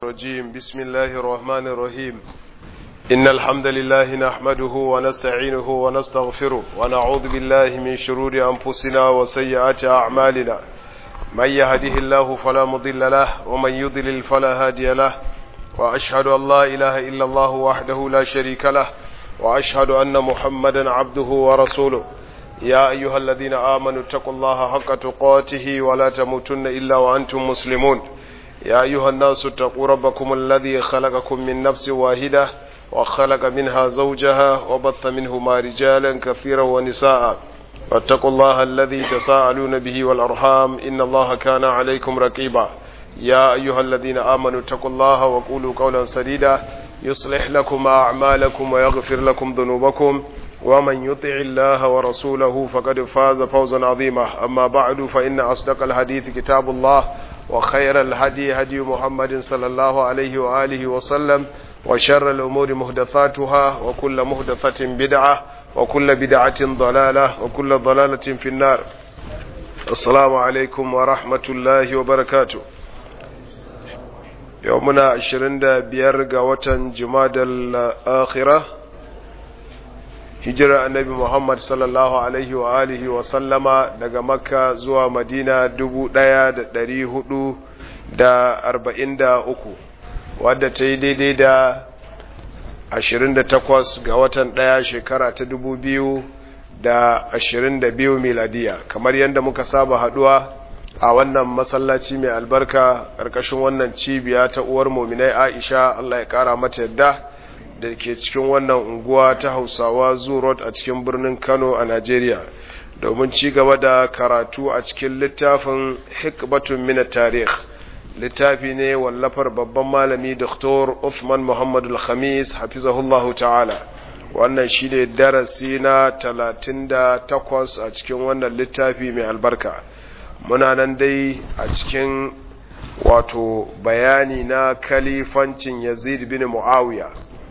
الرجيم بسم الله الرحمن الرحيم إن الحمد لله نحمده ونستعينه ونستغفره ونعوذ بالله من شرور أنفسنا وسيئات أعمالنا من يهده الله فلا مضل له ومن يضلل فلا هادي له وأشهد أن لا إله إلا الله وحده لا شريك له وأشهد أن محمدا عبده ورسوله يا أيها الذين آمنوا اتقوا الله حق تقاته ولا تموتن إلا وأنتم مسلمون يا أيها الناس اتقوا ربكم الذي خلقكم من نفس واحدة وخلق منها زوجها وبث منهما رجالا كثيرا ونساء واتقوا الله الذي تساءلون به والأرحام إن الله كان عليكم رقيبا يا أيها الذين آمنوا اتقوا الله وقولوا قولا سديدا يصلح لكم أعمالكم ويغفر لكم ذنوبكم ومن يطع الله ورسوله فقد فاز فوزا عظيما أما بعد فإن أصدق الحديث كتاب الله وخير الهدي هدي محمد صلى الله عليه وآله وسلم وشر الأمور مهدثاتها وكل مهدثة بدعة وكل بدعة ضلالة وكل ضلالة في النار السلام عليكم ورحمة الله وبركاته يومنا عشرين بيرغ وطن جماد الآخرة hijira annabi Muhammad sallallahu alaihi wa alihi wa sallama daga makka zuwa madina dubu ɗaya da ɗari hudu da arba'in da uku wadda ta yi daidai da ashirin da takwas ga watan ɗaya shekara ta dubu biyu da ashirin da biyu miladiya kamar yadda muka saba haɗuwa a wannan masallaci mai albarka ƙarƙashin wannan cibiya ta uwar mominai aisha allah ya ƙara mata yadda da ke cikin wannan unguwa ta hausawa road a cikin birnin kano a najeriya domin ci gaba da karatu a cikin littafin hikbatun mina tarih littafi ne wallafar babban malami dr uthman muhammad al-khamis hafizahullahu ta'ala wannan shi ne darasi na talatin da takwas a cikin wannan littafi mai albarka muna nan dai a cikin wato bayani na kalifancin yazid bin muawiya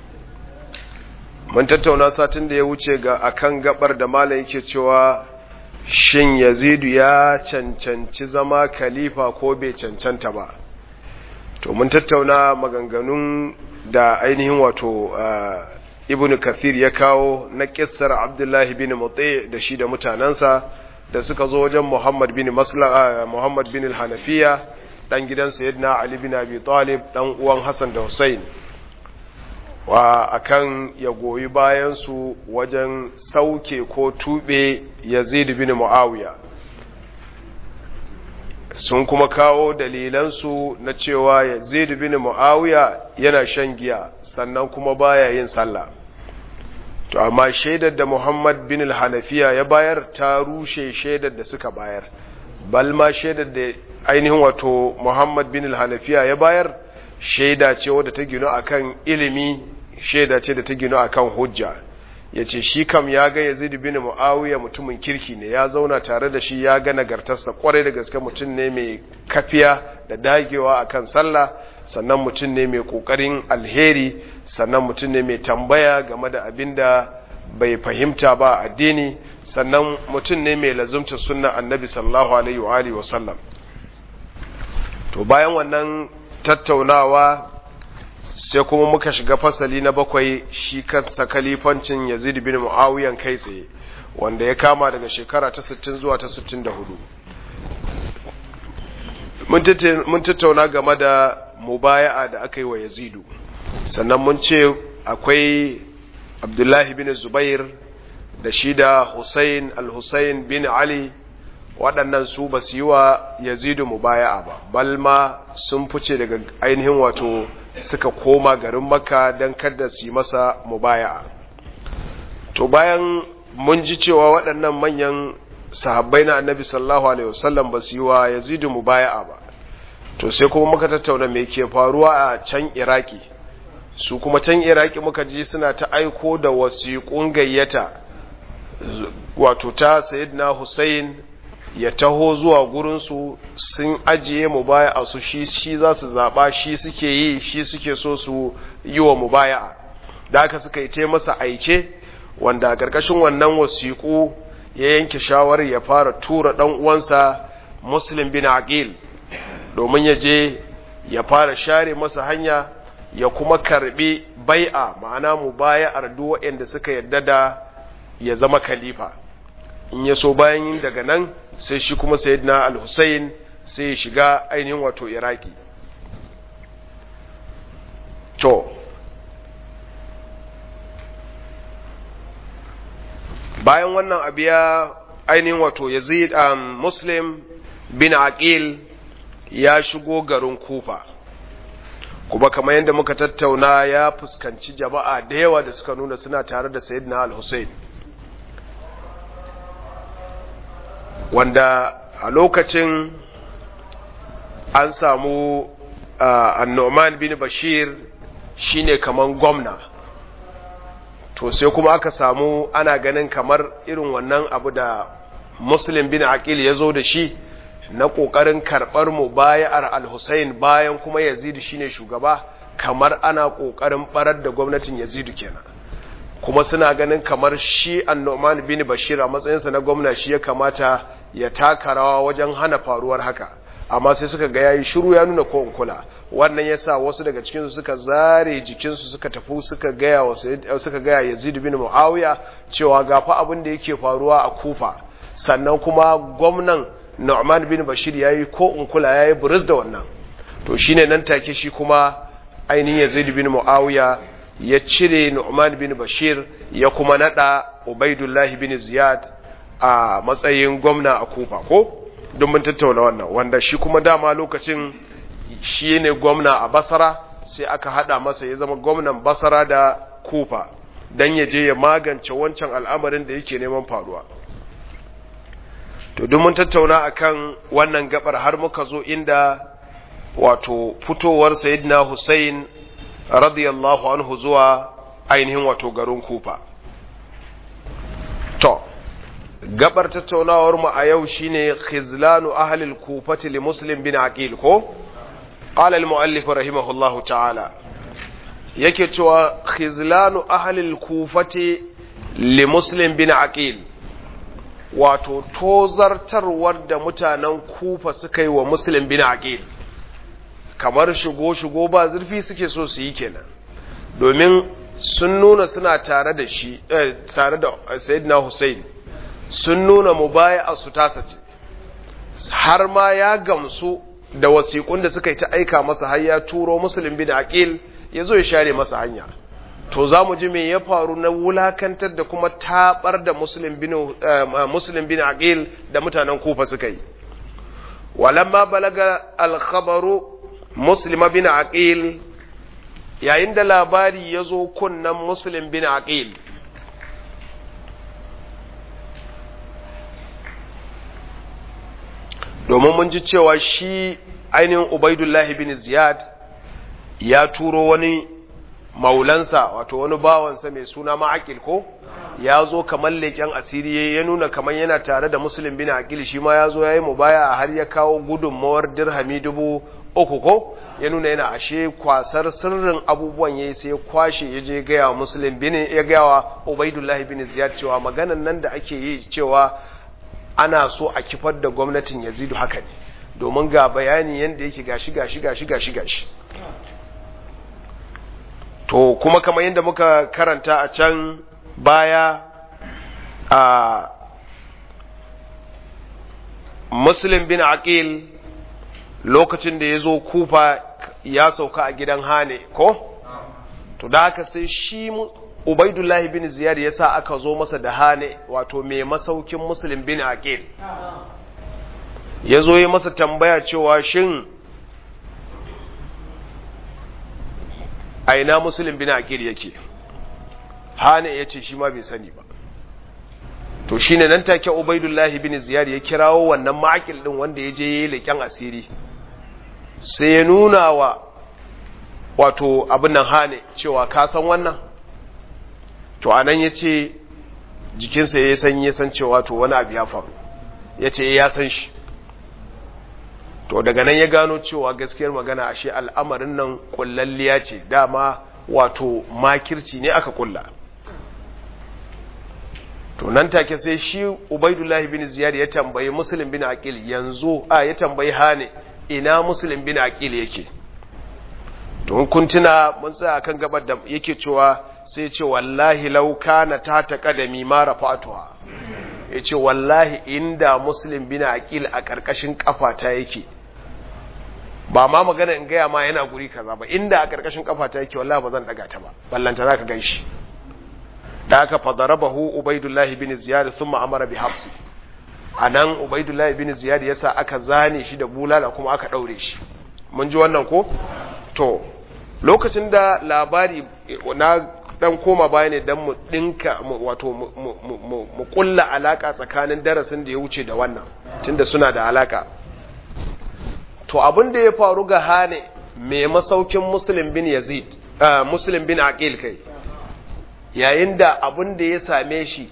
mun tattauna satin da ya wuce ga akan gabar da malam yake cewa shin yazidu ya cancanci zama khalifa ko bai cancanta ba to mun tattauna maganganun da ainihin wato ibnu kathir ya kawo na kissar abdullahi bin mutsi da shi da mutanansa da suka zo wajen muhammad bin maslaha muhammad bin al-hanafiya dan gidan sayyidina ali bin abi talib dan uwan hasan da husain wa akan ya goyi bayansu wajen sauke ko tube yazid bin muawiya sun kuma kawo dalilansu na cewa yazid bin muawiya yana shan giya sannan kuma baya yin sallah to amma shaidar da muhammad bin al-hanafiya ya bayar ta rushe shaidar da suka bayar balma shaidar da ainihin wato muhammad bin al-hanafiya ya bayar shaida ce wadda ta gino akan ilimi shaida ce da ta gino akan hujja ya ce shi kam ya ga yazid bin muawiya mutumin kirki ne ya zauna tare da shi ya ga nagartarsa kwarai da gaske mutum ne mai kafiya da dagewa akan sallah sannan mutum ne mai kokarin alheri sannan mutum ne mai tambaya game da abin da bai fahimta ba addini sannan mutum ne mai lazumta sunna annabi sallallahu alaihi wa alihi wa sallam to bayan wannan tattaunawa sai kuma muka shiga fasali na bakwai shi kansa kalifancin yazid bin muawiyan kai tsaye wanda ya kama daga shekara ta 60 zuwa ta 64 mun tattauna game da mubaya'a da aka yi wa yazidu sannan mun ce akwai abdullahi bin zubair da shi da hussein al-hussein bin ali waɗannan su ba su yi wa yazidu mubaya'a ba balma sun fice daga ainihin wato suka koma garin maka don kada su yi masa mubaya'a to bayan mun ji cewa waɗannan manyan sahabbai na annabi sallallahu alaihi wasallam ba su yi wa yazidu mubaya'a ba to sai kuma muka tattauna me ke faruwa a can iraki su kuma can iraki muka ji suna ta aiko da wasiƙun gayyata wato ta sayyidina hussein ya taho zuwa gurinsu sun ajiye mubaya'a su shi shi za su zaɓa shi suke yi shi suke so su yi wa mubaya'a da aka suka yi masa aike wanda a ƙarƙashin wannan wasiƙu ya yanke shawarar ya fara tura ɗan uwansa muslim bin aqil domin ya je ya fara share masa hanya ya kuma karbi bai'a ma'ana mu baya ardu waɗanda suka yadda da ya zama khalifa in ya so bayan yin daga nan sai shi kuma sayyidina al-Husayn sai ya shiga ainihin wato Iraki to bayan wannan abu ya ainihin wato Yazid um, Muslim bin Aqil ya shigo garin Kufa kuma kamar yadda muka tattauna ya fuskanci jama'a da yawa da suka nuna suna tare da Sayyidina Al-Hussein wanda a lokacin an samu uh, annoman bin Bashir shine kaman gwamna to sai kuma aka samu ana ganin kamar irin wannan abu da Muslim bin Aqil ya zo da shi na ƙoƙarin karɓar mu bayar al-Hussein bayan kuma Yazidu shine shugaba kamar ana ƙoƙarin barar da gwamnatin Yazidu kenan kuma suna ganin kamar shi An-Nu'man bin Bashir a matsayinsa na gwamna shi ya kamata ya taka rawa wajen hana faruwar haka amma sai suka ga yayi shiru ya nuna ko kula wannan yasa wasu daga cikin su suka zare jikin su suka tafi suka gaya wa suka gaya Yazid bin Muawiya cewa ga fa abin da yake faruwa a Kufa sannan kuma gwamnan Nu'man bin Bashir yayi ko in kula yayi buris da wannan to shine nan take shi kuma ainihin Yazid bin Muawiya ya cire Nu'man bin Bashir ya kuma nada Ubaidullah bin Ziyad a matsayin gwamna a Kufa ko don mun tattauna wannan wanda shi kuma dama lokacin shi ne gwamna a Basra sai aka hada masa ya zama gwamnan Basra da Kufa dan ya je ya magance wancan al'amarin da yake neman faruwa to duk mun tattauna akan wannan gabar har muka zo inda wato fitowar sayyidina Hussein radiyallahu anhu zuwa ainihin wato garin Kufa to gabar tattaunawar mu a yau shine khizlanu ahli al-kufati li muslim bin aqil ko qala al-muallif rahimahullahu ta'ala yake cewa khizlanu ahli al-kufati li muslim bin aqil wato tozartarwar da mutanen kufa suka yi wa muslim bin aqil kamar shigo-shigo ba zurfi suke so su yi kenan domin sun nuna suna tare da shi tare da sayyidina Hussein sun nuna mubaya su tasa ce har ma ya gamsu da wasiƙun da suka yi ta aika masa har ya turo musulun bin aqil ya zo ya share masa hanya to za mu ji me ya faru na wulakantar da kuma tabar da musulun bin musulun bin aqil da mutanen kufa suka yi walamma balaga al-khabaru muslima bin aqil yayin da labari ya zo kunnan muslim bin aqil domin mun ji cewa shi ainihin ubaidullahi bin ziyad ya turo wani maulansa wato wani bawansa mai suna ma'akil ko ya zo kamar leƙen asiri ya nuna kamar yana tare da musulun bin aqil shi ma ya zo ya yi mubaya har ya kawo gudunmawar dirhami dubu uku ko ya nuna yana ashe kwasar sirrin abubuwan yayi sai kwashe ya je gaya wa musulun bin ya gaya wa ubaidullahi bin ziyad cewa maganan nan da ake yi cewa ana so a kifar da gwamnatin yazidu haka ne domin ga bayani yadda yake gashi gashi gashi gashi gashi to kuma kamar yadda muka karanta a can baya a muslim bin aqil lokacin da ya zo kufa ya sauka a gidan hane ko to da haka sai shi Ubaidullah bin Ziyad yasa aka zo masa da hane wato mai masaukin Muslim bin Aqil yazo ya masa tambaya cewa shin aina Muslim bin Aqil yake hane yace shi ma bai sani ba to shine nan take Ubaidullah bin Ziyad ya kirawo wannan ma'aqil din wanda yaje yayi leken asiri sai ya nuna wa wato abin nan hane cewa ka san wannan to anan ya ce jikinsa ya san ya san cewa to wani abu ya faru ya ce ya san shi to daga nan ya gano cewa gaskiyar magana ashe al'amarin nan kullalliya ce dama wato makirci ne aka kulla to nan take sai shi ubaidullahi bin ziyad ya tambayi muslim bin aqil yanzu a ya tambayi hane ina muslim bin aqil yake to kun tuna mun tsaya kan gabar da yake cewa sai ce wallahi law kana ta ta kadami ma rafatuha yace wallahi inda muslim bin aqil a karkashin kafata yake ba ma magana in gaya ma yana guri kaza ba inda a karkashin kafata yake wallahi ba zan daga ta ba ballanta zaka ganshi da aka fadarabahu ubaidullahi bin ziyad thumma amara bi hafsi anan ubaidullahi bin ziyad yasa aka zane shi da bulala kuma aka daure shi mun ji wannan ko to lokacin da labari na dan koma baya ne dan mu dinka wato mu kulla alaka tsakanin darasin da ya wuce da wannan tunda suna da alaka to abin da ya faru ga hane mai masaukin muslim bin yazid muslim bin aqil kai yayin da abin da ya same shi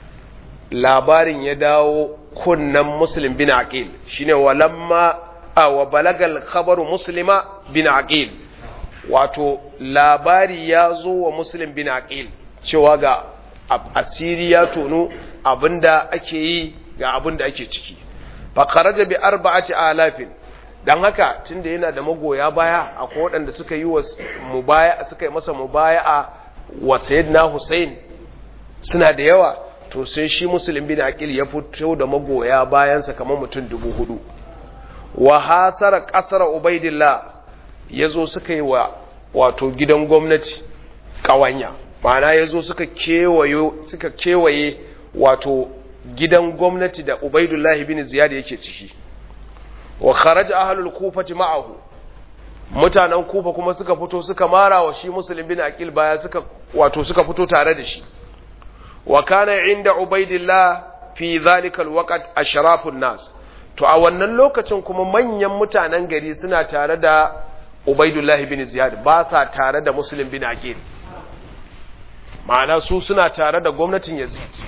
labarin ya dawo kunnan muslim bin aqil shine walamma a wa balagal khabaru muslima bin aqil wato labari ya zo wa muslim bin aqil cewa ga asiri ya tono abinda ake yi ga abinda ake ciki fa kharaja bi arba'ati alafin dan haka tunda yana da magoya baya akwai waɗanda suka yi wa mubaya suka yi masa mubaya'a wa sayyidina Hussein suna da yawa to sai shi muslim bin aqil ya fito da magoya bayansa kamar mutum dubu hudu wa hasara kasar ubaidillah yazo suka yi wa wato gidan gwamnati kawanya ma'ana yazo suka kewayo suka kewaye wato gidan gwamnati da ubaidullah bin ziyad yake ciki wa kharaja ahlul kufati ma'ahu mutanen kufa kuma suka fito suka mara wa shi muslim bin aqil baya suka wato suka fito tare da shi wa kana inda ubaidillah fi zalika alwaqt ashrafun nas to a wannan lokacin kuma manyan mutanen gari suna tare da ubaidullah bin ziyad ba sa tare da muslim bin aqil ma'ana su suna tare da gwamnatin yazid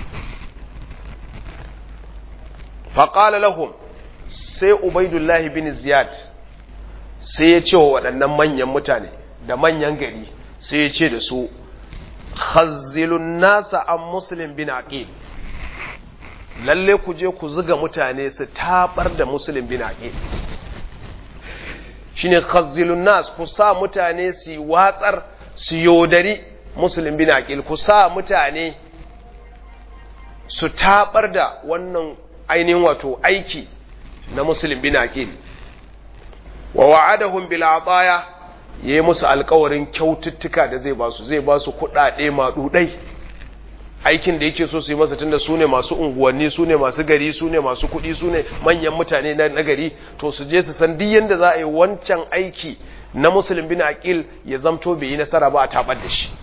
faqala lahum sai ubaidullah bin ziyad sai ya ce wa waɗannan manyan mutane da manyan gari sai ya ce da su khazzilun nasa an muslim bin aqil lalle ku je ku zuga mutane su tabar da muslim bin aqil shine khazzilun nas ku sa mutane su watsar su yodari muslim bin aqil ku sa mutane su tabar da wannan ainihin wato aiki na muslim bin aqil wa wa'adahum bil ataya yayi musu alƙawarin kyaututtuka da zai basu zai basu kuɗaɗe maɗuɗai aikin da yake so su yi masa tunda su ne masu unguwanni su ne masu gari su ne masu kuɗi su ne manyan mutane na gari to su je su san duk yadda za a yi wancan aiki na musulun bin aqil ya zamto bai yi nasara ba a tabar da shi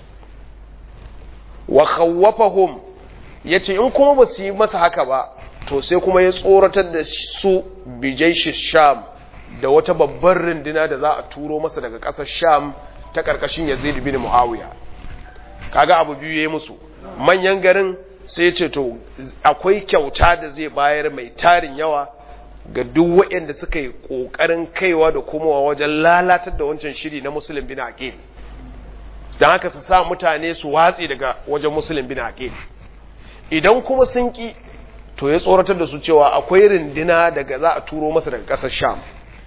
wa khawwafahum yace in kuma ba su yi masa haka ba to sai kuma ya tsoratar da su bijaishi sham da wata babbar runduna da za a turo masa daga ƙasar sham ta ƙarƙashin yazid bin muawiya kaga abu biyu yayi musu manyan garin sai ce to akwai kyauta da zai bayar mai tarin yawa ga duk waɗanda suka yi ƙoƙarin kaiwa da komowa wajen lalatar da wancan shiri na musulun bin aqil don haka su sa mutane su watsi daga wajen musulun bin aqil idan kuma sun ki to ya tsoratar da su cewa akwai rindina daga za a turo masa daga ƙasar sham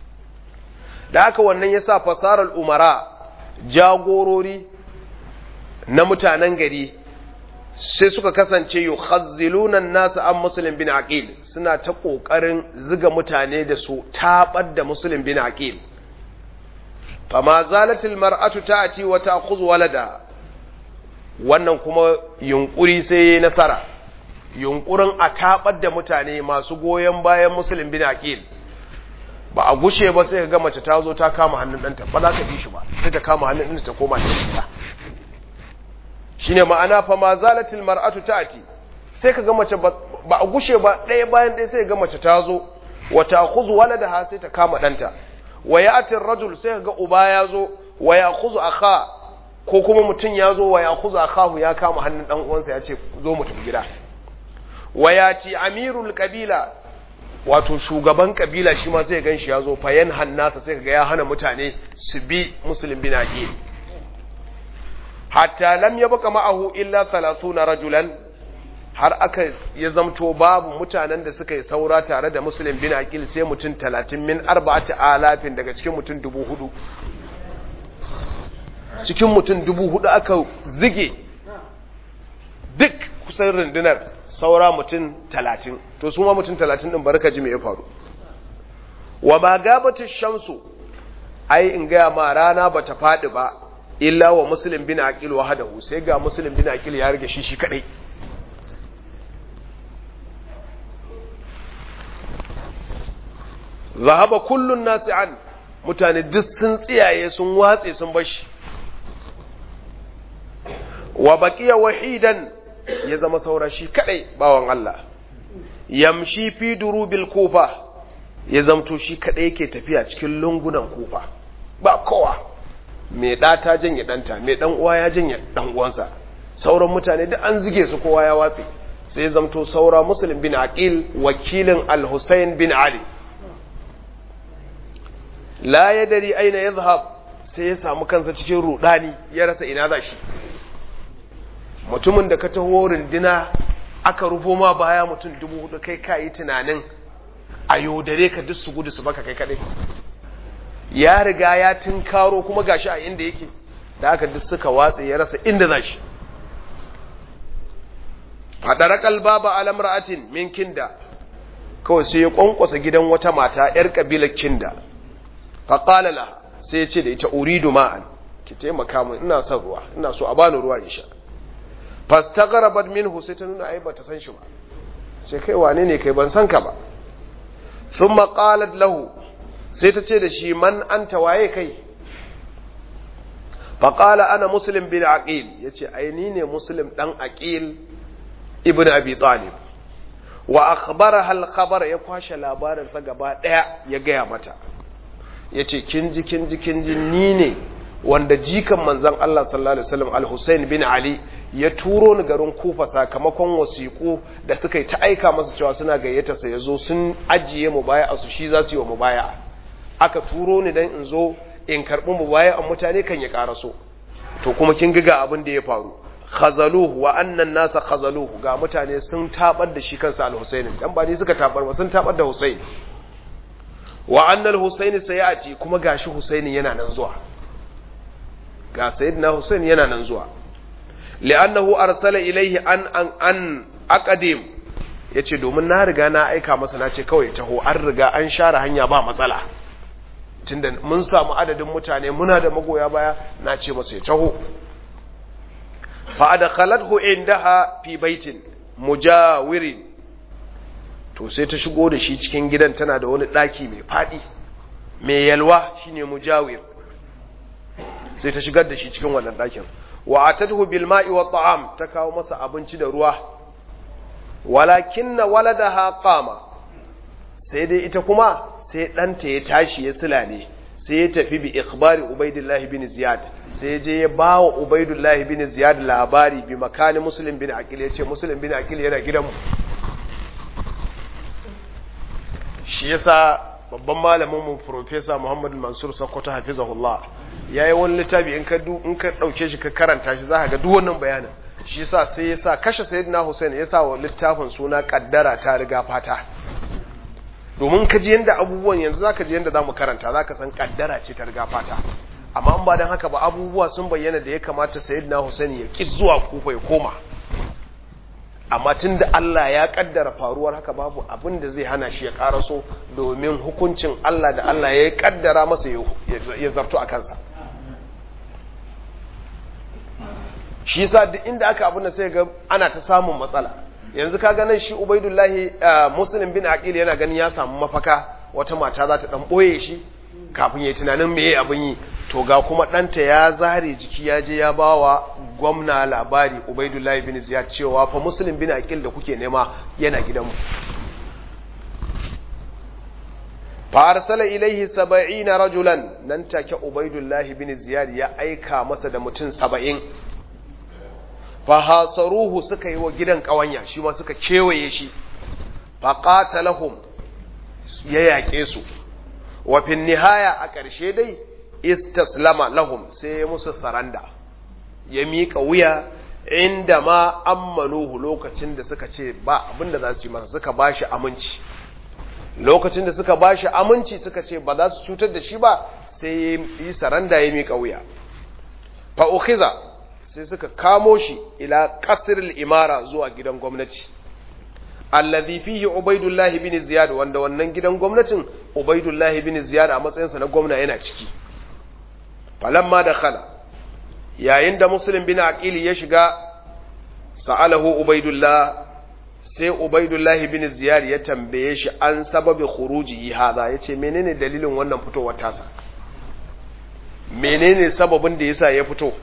da haka wannan ya sa fasarar umara jagorori na mutanen gari sai suka kasance yi khazzilunan nasu an musulun bin aqil suna ta ƙoƙarin ziga mutane da su taɓar da musulun bin aqil fama zalatil mar'atu ta'ati wa ta'khudhu walada wannan kuma yunkuri sai yayi nasara yunkurin a taɓar da mutane masu goyon bayan musulun bin aqil ba a gushe ba sai ka ga mace ta zo ta kama hannun ɗanta ba za ka bi shi ba sai ta kama hannun ɗanta ta koma ta shine ma'ana fa ma zalatil mar'atu ta'ti sai ka ga mace ba a gushe ba ɗaya bayan ɗaya sai ga mace ta zo wa ta'khudhu waladaha sai ta kama ɗanta wa ya'ti ar-rajul sai ka ga uba ya zo wa ya'khudhu akha ko kuma mutum ya zo wa ya'khudhu akhahu ya kama hannun dan uwansa ya ce zo mu tafi gida wa ya'ti amirul qabila wato shugaban kabila shi ma sai gan shi ya zo fayan hannasa sai ga ya hana mutane su bi musulun bin aqil hatta lam yabqa ma'ahu illa 30 rajulan har aka ya zamto babu mutanen da suka yi saura tare da musulun bin aqil sai mutum 30 min arba'ati alafin daga cikin mutum 4000 cikin mutum dubu hudu aka zige duk kusan rundunar saura mutum talatin to su ma mutum talatin ɗin barka ji me ya faru wa ma gabata shamsu ai in gaya ma rana ba ta faɗi ba illa wa muslim bin aqil wahdahu sai ga muslim bin aqil ya rage shi shi kadai zahaba kullun nasi an mutane duk sun tsiyaye sun watse sun bashi wa baqiya wahidan ya zama saura shi kadai bawan Allah yamshi fi durubil kufa ya zamto shi kadai yake tafiya cikin lungunan kufa ba kowa mai ɗa ta janye ɗanta mai ɗan uwa ya janye ɗan uwansa sauran mutane duk an zige su kowa ya watse sai zamto saura muslim bin aqil wakilin al-husayn bin ali la yadri aina yadhhab sai ya samu kansa cikin rudani ya rasa ina za shi mutumin da ka taho rundina aka rufo ma baya mutum dubu hudu kai ka yi tunanin a yaudare ka duk su gudu su baka kai kadai ya riga ya tunkaro kuma gashi a inda yake da aka duk suka watse ya rasa inda za shi fadara kalbaba alamra'atin min kinda kawai sai ya kwankwasa gidan wata mata yar kabilar kinda faqala laha sai ya ce da ita uridu ma'an ki taimaka min ina son ruwa ina so a bani ruwa in sha fastagharabat minhu sai ta nuna ai bata san shi ba sai kai wane ne kai ban san ka ba thumma qalat lahu sai ta ce da shi man anta waye kai fa qala ana muslim bin aqil yace ai ni ne muslim dan aqil ibn abi talib wa akhbaraha al-khabar ya kwashe labarin sa gaba daya ya gaya mata yace kin ji kin ji kin ji ni ne wanda jikan manzan Allah sallallahu Alaihi wasallam al-Hussein bin Ali ya turo ni garin kufa sakamakon wasiƙu da suka yi ta aika masa cewa suna gayyata sa ya zo sun ajiye mu baya a su shi za su yi wa mu baya aka turo ni don in zo in karɓi mu baya a mutane kan ya ƙara so to kuma kin ga abin da ya faru khazaluhu wa annan nasa khazaluhu ga mutane sun tabar da shi kansa al-Hussein dan ba ni suka tabar ba sun tabar da Hussein wa annal Hussein sayati kuma gashi Hussein yana nan zuwa ga sayyidina Hussein yana nan zuwa li'annahu arsala ilaihi an an an aqadim yace domin na riga na aika masa na ce kawai taho an riga an share hanya ba matsala tunda mun samu adadin mutane muna da magoya baya na ce masa ya taho fa adkhalathu indaha fi baitin mujawirin to sai ta shigo da shi cikin gidan tana da wani daki mai fadi mai yalwa shine mujawir sai ta shigar da shi cikin wannan ɗakin wa atadhu bil ma'i wa ta'am ta kawo masa abinci da ruwa walakinna waladaha qama sai dai ita kuma sai ɗanta ya tashi ya silale sai ya tafi bi ikhbari ubaidillah bin ziyad sai je ya bawa ubaidillah bin ziyad labari bi makani muslim bin aqil ya ce muslim bin aqil yana gidanmu shi yasa babban malamin mu professor Muhammad Mansur Sokoto hafizahullah yayi wani littafi in ka in ka dauke shi ka karanta shi zaka ga duk wannan bayanin shi yasa sai yasa kashe sayyidina Hussein yasa wa littafin suna kaddara ta riga fata domin ka ji yanda abubuwan yanzu zaka ji yanda zamu karanta zaka san kaddara ce ta riga fata amma in ba dan haka ba abubuwa sun bayyana da ya kamata sayyidina Hussein ya ki zuwa kufa ya koma amma tun da Allah ya kaddara faruwar haka babu abin da zai hana shi ya karaso domin hukuncin Allah da Allah ya kaddara masa ya zarto a kansa shi yasa duk inda aka abin da sai ga ana ta samun matsala yanzu ka ganin shi ubaidullahi muslim bin aqil yana ganin ya samu mafaka wata mata za ta dan boye shi kafin ya tunanin me abin yi to ga kuma ɗanta ya zare jiki ya je ya ba wa gwamna labari ubaidullahi bin ziyad cewa fa muslim bin aqil da kuke nema yana gidanmu fa arsala ilaihi saba'ina rajulan nan take ubaidullahi bin ziyad ya aika masa da mutum saba'in fa hasaruhu suka yi wa gidan kawanya shi ma suka kewaye shi fa qatalahum ya yaƙe su wa fin nihaya a ƙarshe dai istaslama lahum sai ya musu saranda ya miƙa wuya inda ma ammanuhu lokacin da suka ce ba abinda za su yi masa suka ba shi aminci lokacin da suka ba shi aminci suka ce ba za su cutar da shi ba sai ya yi saranda ya miƙa wuya fa ukhiza sai suka kamo shi ila qasril imara zuwa gidan gwamnati alladhi fihi ubaidullah ibn ziyad wanda wannan gidan gwamnatin ubaidullah ibn ziyad a matsayinsa na gwamna yana ciki falamma dakhala yayin da muslim bin aqili ya shiga sa'alahu ubaidullah sai ubaidullah bin ziyad ya tambaye shi an sababi khuruji hadha yace menene dalilin wannan fitowar tasa menene sababin da yasa ya fito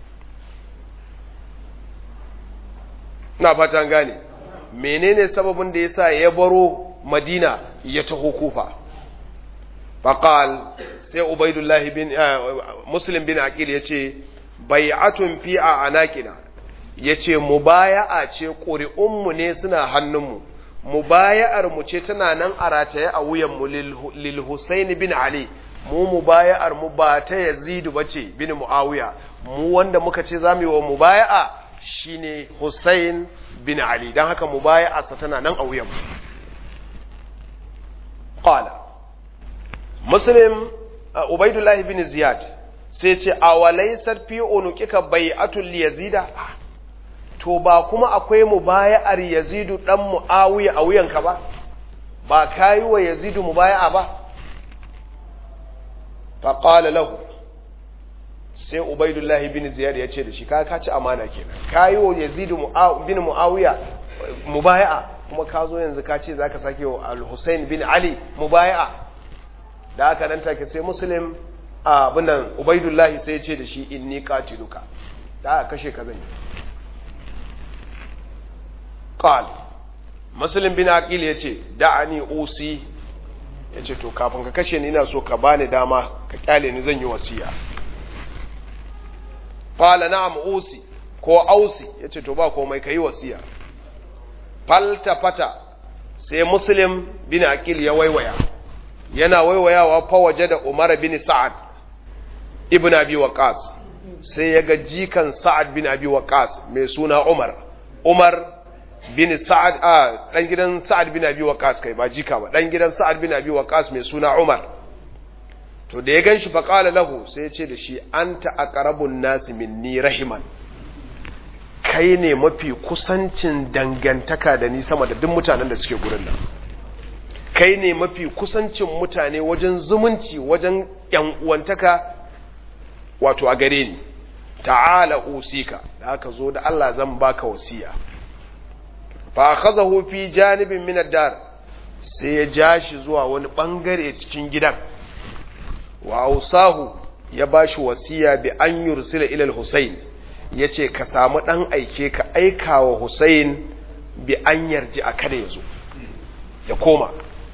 na fatan gane menene sababin da yasa ya baro madina ya taho kufa faqal sai ubaidullahi bin muslim bin aqil yace bai'atun fi a anakina yace mubaya'a ce ƙuri'unmu ne suna hannunmu mubaya'ar mu ce tana nan a rataye a wuyan mu lil Husayn bin Ali mu mubaya'ar mu ba ta Yazid bace bin Muawiya mu wanda muka ce zamu yi wa mubaya'a shine Husayn bin Ali dan haka mubaya'a sa tana nan a wuyan mu qala muslim ubaidullah bin ziyad sai ce a walaisar fi unuqika bai'atul yazida to ba kuma akwai mubaya'ar yazidu dan muawiya a wuyanka ba ba kai wa yazidu mubaya'a ba fa qala lahu sai ubaidullah bin ziyad ya ce da shi ka ka ci amana kenan kai wa yazidu bin muawiya mubaya'a kuma ka zo yanzu ka ce zaka sake wa al-husayn bin ali mubaya'a da aka nan take sai muslim abin nan ubaidullahi sai ce da shi inni qatiluka da aka kashe ka zan yi qal muslim bin aqil yace da'ani usi yace to kafin ka kashe ni ina so ka bani dama ka kyale ni zan yi wasiya qala na'am usi ko ausi yace to ba komai kai wasiya falta fata sai muslim bin aqil ya waiwaya yana waiwayawa fa waje da Umar bin Sa'ad ibn Abi Waqqas sai ya ga jikan Sa'ad bin Abi Waqqas mai suna Umar Umar bin Sa'ad a dan gidan Sa'ad bin Abi Waqqas kai ba jika ba dan gidan Sa'ad bin Abi Waqqas mai suna Umar to da ya ganshi fa qala lahu sai ya ce da shi anta aqrabun nasi minni rahiman kai ne mafi kusancin dangantaka da ni sama da duk mutanen da suke gurin nan kai ne mafi kusancin mutane wajen zumunci wajen ‘yan uwantaka wato a gare ni ta'ala usika da aka zo da Allah zan baka wasiya fa akhadahu fi janibin min ad-dar sai ya ja shi zuwa wani bangare cikin gidan wa ausahu ya bashi wasiya bi an yursila ila al-husayn yace ka samu dan aike ka aika wa husayn bi an yarji a kada yazo ya koma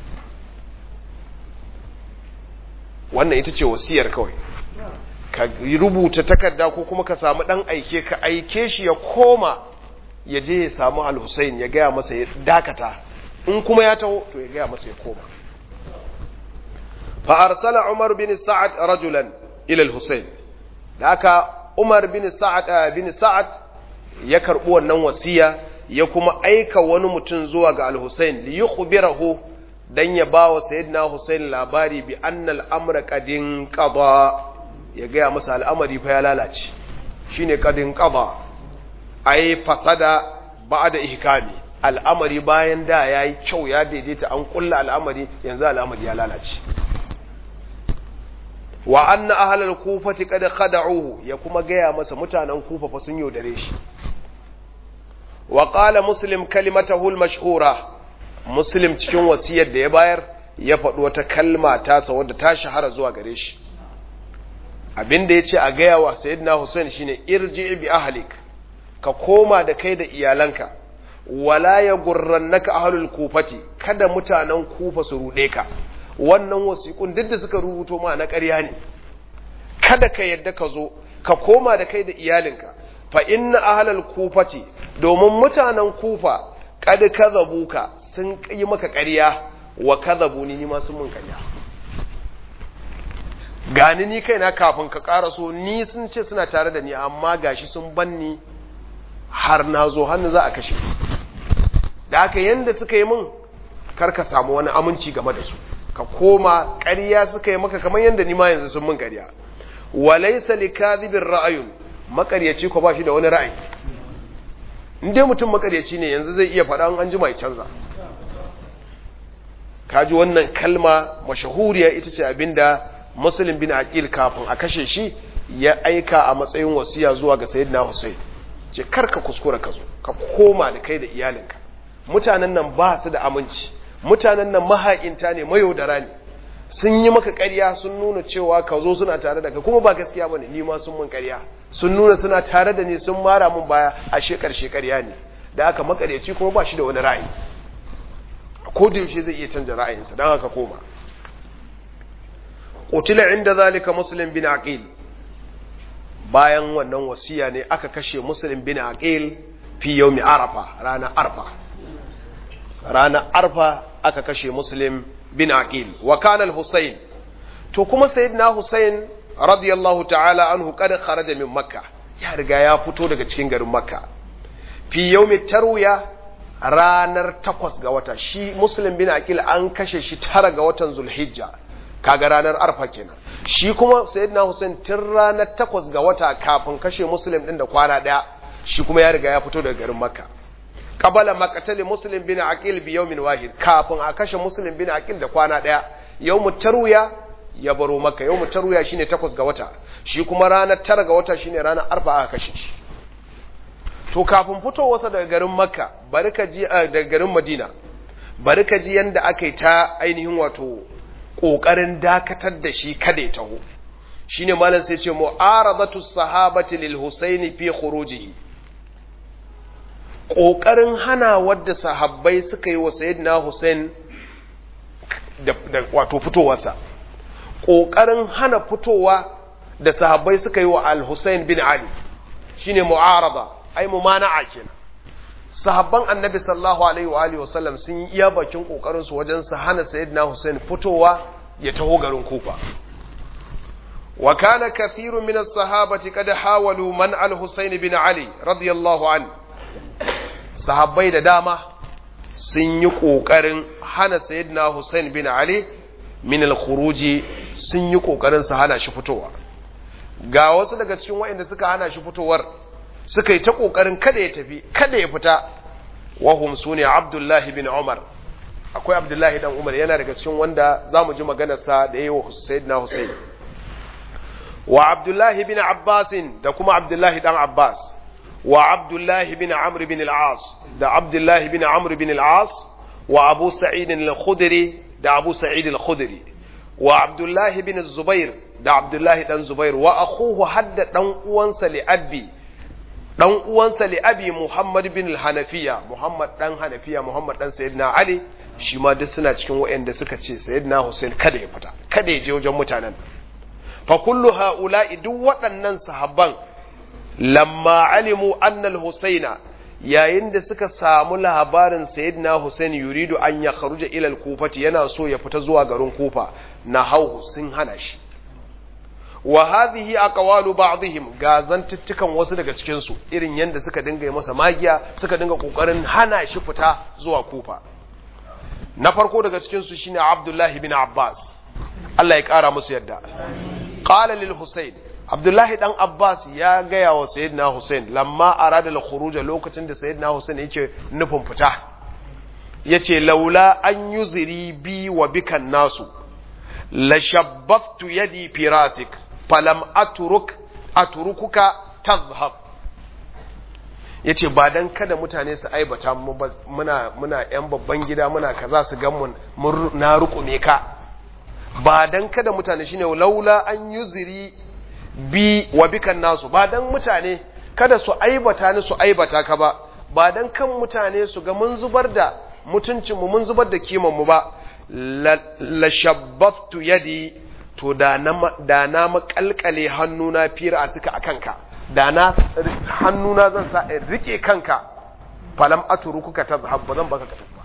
wannan ita ce wasiyar kawai ka rubuta takarda ko kuma ka samu dan aike ka aike shi ya koma ya je ya samu al-Husayn ya gaya masa ya dakata in kuma ya taho to ya gaya masa ya koma fa arsala Umar bin Sa'ad rajulan ila al-Husayn haka Umar bin Sa'ad bin Sa'ad ya karbi wannan wasiya ya kuma aika wani mutum zuwa ga al-Husayn li yukhbirahu dan ya ba wa sayyidina Hussein labari bi annal amra qadin qada ya gaya masa al'amari fa ya lalace shine qadin qada ai fasada ba'da ihkami al'amari bayan da yayi kyau ya daidaita an kulla al'amari yanzu al'amari ya lalace wa anna ahlal kufati qad khada'uhu ya kuma gaya masa mutanen kufa fa sun yaudare shi wa qala muslim kalimatahu al-mashhura muslim cikin wasiyar da ya bayar ya faɗi wata kalma tasa wadda ta shahara zuwa gare shi abinda ya ce a gaya wa sayyidina hussein shine irji bi ahlik ka koma da kai da iyalanka wala ya gurrannaka ahlul kufati kada mutanen kufa su ruɗe ka wannan wasiƙun duk da suka rubuto ma na ƙarya ne kada ka yadda ka zo ka koma da kai da iyalinka fa inna ahlul kufati domin mutanen kufa kad kadhabuka sun yi maka ƙarya wa kadhabuni ni ma sun mun ƙarya gani ni kaina kafin ka ƙaraso ni sun ce suna tare da ni amma gashi sun banni har na zo hannu za a kashe da haka yanda suka yi min kar ka samu wani aminci game da su ka koma ƙarya suka yi maka kamar yanda ni ma yanzu sun min ƙarya walaysa likadhibir ra'ayun makaryaci ko ba shi da wani ra'ayi in dai mutum makaryaci ne yanzu zai iya faɗa an ji mai canza kaji wannan kalma mashahuriya ita ce abinda muslim bin aqil kafin a kashe shi ya aika a matsayin wasiya zuwa ga sayyidina Hussein ce karka kuskura ka zo ka koma da kai da iyalinka mutanen nan ba su da aminci mutanen nan mahaƙinta ne mayaudara ne sun yi maka ƙarya sun nuna cewa ka zo suna tare da ka kuma ba gaskiya bane ni ma sun mun ƙarya sun nuna suna tare da ni sun mara mun baya a shekar shekarya ne da aka makaryaci kuma ba shi da wani ra'ayi ko da yaushe zai iya canja ra'ayinsa dan haka koma qutila inda zalika muslim bin aqil bayan wannan wasiya ne aka kashe muslim bin aqil fi yawmi arafa rana arfa rana arfa aka kashe muslim bin aqil wa kana al-husayn to kuma sayyidina husayn radiyallahu ta'ala anhu kada kharaja min makka ya riga ya fito daga cikin garin makka fi yawmi tarwiya ranar takwas ga wata shi muslim bin aqil an kashe shi tara ga watan zulhijja kaga ranar arfa kenan shi kuma sayyidina husayn tun ranar takwas ga wata kafin kashe muslim din da kwana daya shi kuma ya riga ya fito daga garin makka qabala maqtali muslim bin aqil bi yawmin wahid kafin a kashe muslim bin aqil da kwana daya yawmut tarwiya ya baro makka yawmut tarwiya shine takwas ga wata shi kuma ranar tara ga wata shine ranar arfa aka kashe shi to kafin fitowarsa daga garin makka bari ka ji daga garin madina bari ka ji yanda aka yi ta ainihin wato kokarin dakatar da shi kada ya taho shine malam sai ce mu'aradatu sahabati lil husaini fi khurujihi kokarin hana wadda sahabbai suka yi wa sayyidina husain da, da wato fitowarsa kokarin hana fitowa da sahabbai suka yi wa al-husain bin ali shine mu'arada ai mumana'a kenan sahabban annabi sallallahu alaihi wa alihi wasallam sun yi iya bakin kokarin su wajen su hana sayyidina Hussein fitowa ya taho garin Kufa wa kana kathirun min as-sahabati qad hawalu man al-Husayn bin Ali radiyallahu an sahabbai da dama sun yi kokarin hana sayyidina Hussein bin Ali min al-khuruji sun yi kokarin su hana shi fitowa ga wasu daga cikin waɗanda suka hana shi fitowar suka yi ta ƙoƙarin kada ya tafi kada ya fita wahum su ne abdullahi bin umar akwai abdullahi dan umar yana daga cikin wanda za mu ji maganarsa da ya yi wa na husayn wa abdullahi bin abbasin da kuma abdullahi dan abbas wa abdullahi bin amr bin al-as da abdullahi bin amr bin al-as wa abu sa'id al-khudri da abu sa'id al-khudri wa abdullahi bin zubair da abdullahi dan zubair wa akhuhu hadda dan uwansa li abi dan uwansa li abi Muhammad bin Hanafiya Muhammad dan Hanafiya Muhammad dan Sayyidina Ali shi ma duk suna cikin waɗanda suka ce Sayyidina Hussein kada ya fita kada ya je wajen mutanen fa kullu haula'i duk waɗannan sahabban lamma alimu anna al-Husaina yayin da suka samu labarin Sayyidina Hussein yuridu an ya kharuja ila al-Kufati yana so ya fita zuwa garin Kufa na hau sun hana shi wa hadhihi aqwalu ba'dihim ga zantuttukan wasu daga cikin su irin yanda suka dinga yi masa magiya suka dinga kokarin hana shi fita zuwa kufa na farko daga cikin su shine Abdullah bin Abbas Allah ya kara musu yadda qala lil Husayn Abdullahi dan Abbas ya gaya wa Sayyidina Hussein lamma arada al-khuruj lokacin da Sayyidina Hussein yake nufin fita yace laula an yuziri bi wa bikan nasu la shabbaftu yadi fi rasik falam aturuk aturukuka tazhab yace ba dan kada mutane su aibata mu muna muna yan babban gida muna kaza su gan mun na rukume ka ba dan kada mutane shine laula an yuziri bi wa bikan nasu ba dan mutane kada su aibata ni su aibata ka ba ba dan kan mutane su ga mun zubar da mutuncin mu mun zubar da kiman mu ba la shabbaftu yadi to da na da na makalkale hannuna fira a suka akan ka da na hannuna zan sa in rike kanka falam atrukuka tazhab ba zan baka ka tafi ba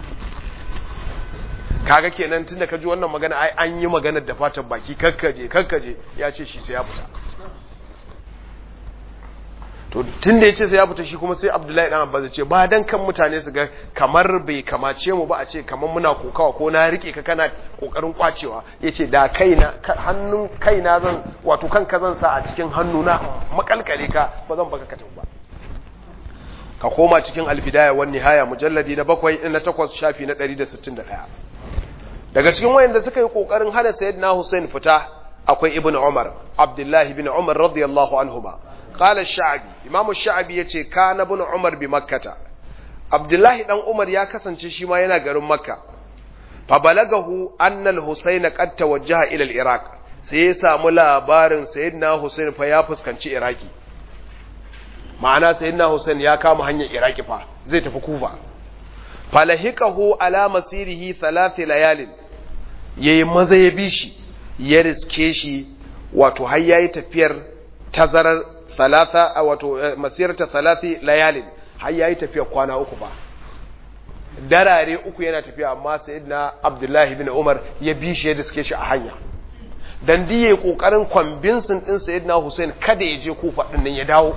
kaga kenan tunda ka ji wannan magana ai an yi maganar da fatan baki kakkaje kakkaje ya ce shi sai ya fita to tun da ya ce sai ya fita shi kuma sai abdullahi dan abbas ya ce ba dan kan mutane su ga kamar bai kamace mu ba a ce kamar muna kokawa ko na rike ka kana kokarin kwacewa ya ce da kaina hannun kaina zan wato kanka zan sa a cikin hannuna makalkale ka ba zan baka ka ba ka koma cikin alfidaya wan nihaya mujalladi na bakwai na takwas shafi na 161 daga cikin wayanda suka yi kokarin hana sayyidina Hussein fita akwai ibn Umar Abdullahi ibn Umar radiyallahu anhuma qala ash-sha'bi imamu ash-sha'bi yace kana ibn Umar bi makkata Abdullahi dan Umar ya kasance shi ma yana garin Makka fa balagahu anna al-Husayn qad tawajjaha ila al-Iraq sai ya samu labarin sayyidina Hussein fa ya fuskanci Iraki ma'ana sayyidina Hussein ya kama hanyar Iraki fa zai tafi Kufa falahikahu ala masirihi thalath layalin yayi maza ya bi shi ya riske shi wato har yayi tafiyar tazarar thalatha wato masirata thalathi layalin har yayi tafiyar kwana uku ba darare uku yana tafiya amma sayyidina Abdullahi bin Umar ya bi shi ya riske shi a hanya dan diye kokarin kwambinsin din sayyidina Hussein kada ya je Kufa din nan ya dawo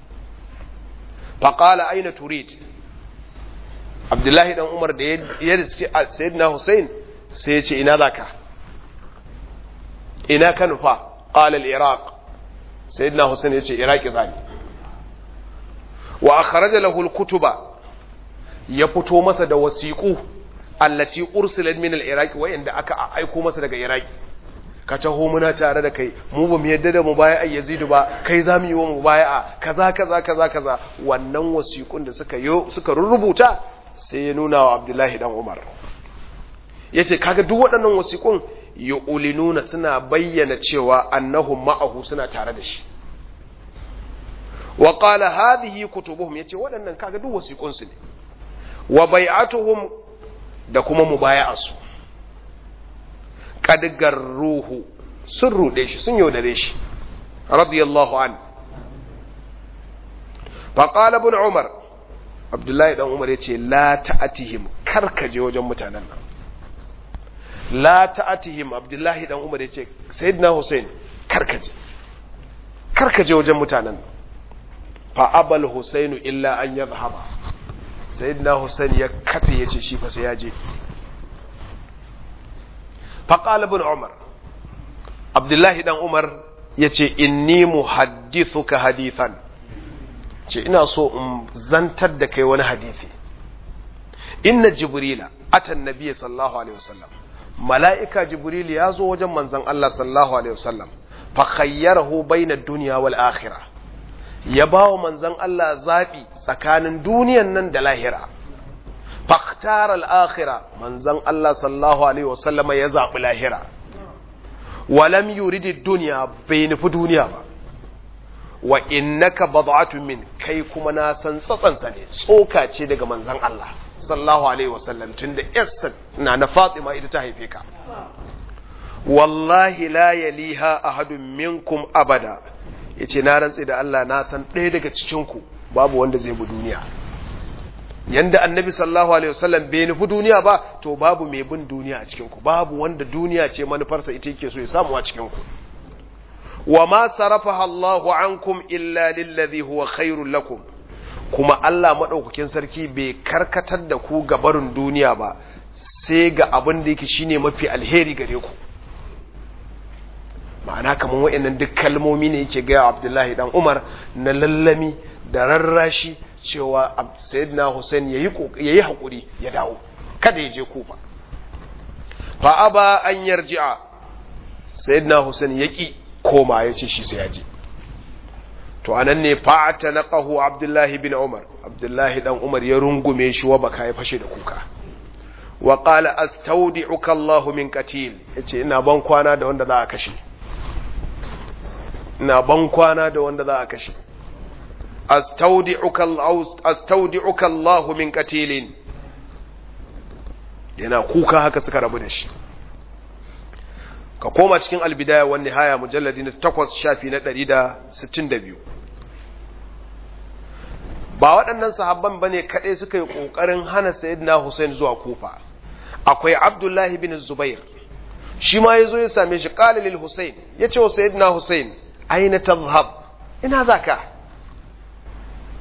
faqala aina turid abdullahi dan umar da ya riske sayyidina hussein sai ya ce ina zaka ina ka nufa qala al-iraq sayyidina hussein ya ce iraki zani wa akhraja lahu al-kutuba ya fito masa da wasiqu allati ursilat min al-iraq wa inda aka aiko masa daga iraki ka taho muna tare da kai mu ba mu yadda da mu baya yazidu ba kai za mu yi wa mu baya kaza kaza kaza kaza wannan wasiqun da suka yo suka rubuta sai ya nuna wa abdullahi dan umar ya ce kaga duk waɗannan wasiƙun ya ulinuna suna bayyana cewa annahum ma'ahu suna tare da shi wa qala hadhihi kutubuhum yace waɗannan kaga duk wasiƙun su ne wa bai'atuhum da kuma mubaya'asu qad garruhu sun rude shi sun yaudare shi radiyallahu an fa qala ibn umar abdullahi dan umar ya ce la ta'atihim karkaje wajen mutanen nan la ta'atihim abdullahi dan umar ya ce sayyidina hussein karkaje karkaje wajen mutanen nan fa abal husainu illa an yadhhaba sayyidina hussein ya kafe ya ce shi fa sai ya je fa qala ibn umar abdullahi dan umar ya ce inni muhaddithuka hadithan ce ina so in zantar da kai wani hadisi inna jibrila atan nabiyyi sallallahu alaihi wasallam mala'ika jibril ya zo wajen manzon Allah sallallahu alaihi wasallam fa khayyarahu baina dunya wal akhirah ya bawa manzon Allah zabi tsakanin duniyan nan da lahira fakhtara al akhirah manzon Allah sallallahu alaihi wasallama ya zabi lahira walam yuridi dunya bai nufi duniya ba wa innaka bad'atun min kai kuma na san tsatsansa ne tsoka ce daga manzon Allah sallallahu alaihi wasallam tunda yassa na na Fatima ita ta haife ka wallahi la yaliha ahadun minkum abada yace na rantsi da Allah na san ɗaya daga cikin ku babu wanda zai bi duniya yanda annabi sallallahu alaihi wasallam bai nufi duniya ba to babu mai bin duniya a cikin ku babu wanda duniya ce manufarsa ita yake so ya samu a cikin ku wa ma sarafaha Allahu ankum illa lillazi huwa khairul lakum kuma Allah madaukakin sarki bai karkatar da ku ga barin duniya ba sai ga abin da yake shine mafi alheri gare ku ma'ana kaman wayannan duk kalmomi ne yake ga Abdullahi dan Umar na lallami da rarrashi cewa Sayyidina Hussein yayi yayi hakuri ya dawo kada ya je Kufa fa aba an yarji'a Sayyidina Hussein yaki koma ya ce shi sai ya je to anan ne fa'ata naqahu abdullahi bin umar abdullahi dan umar ya rungume shi wa baka ya fashe da kuka wa qala astawdi'uka allah min qatil yace ina ban kwana da wanda za a kashe ina ban kwana da wanda za a kashe astawdi'uka astawdi'uka allah min qatilin yana kuka haka suka rabu da shi ka koma cikin albidaya wa nihaya mujalladi na takwas shafi na ɗari da sittin da biyu ba waɗannan sahabban ba ne kaɗai suka yi ƙoƙarin hana sayyidina Hussein zuwa kufa akwai abdullahi bin zubair shi ma ya zo ya same shi ƙalilil Hussein ya ce wa sayyidina Hussein aina tazhab ina za ka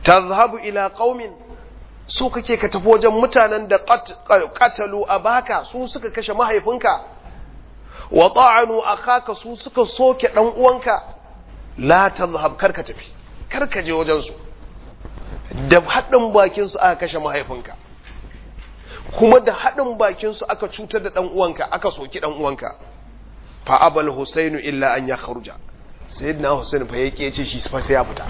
tazhabu ila qaumin so kake ka tafi wajen mutanen da qatalu abaka su suka kashe mahaifinka wa ta'anu akaka su suka soke dan uwanka la tazhab karka tafi karka je wajen su da haɗin bakin su aka kashe mahaifinka kuma da haɗin bakin su aka cutar da dan uwanka aka soki dan uwanka fa abal husainu illa an yakhruja sayyidina husain fa yake ce shi fa sai ya fita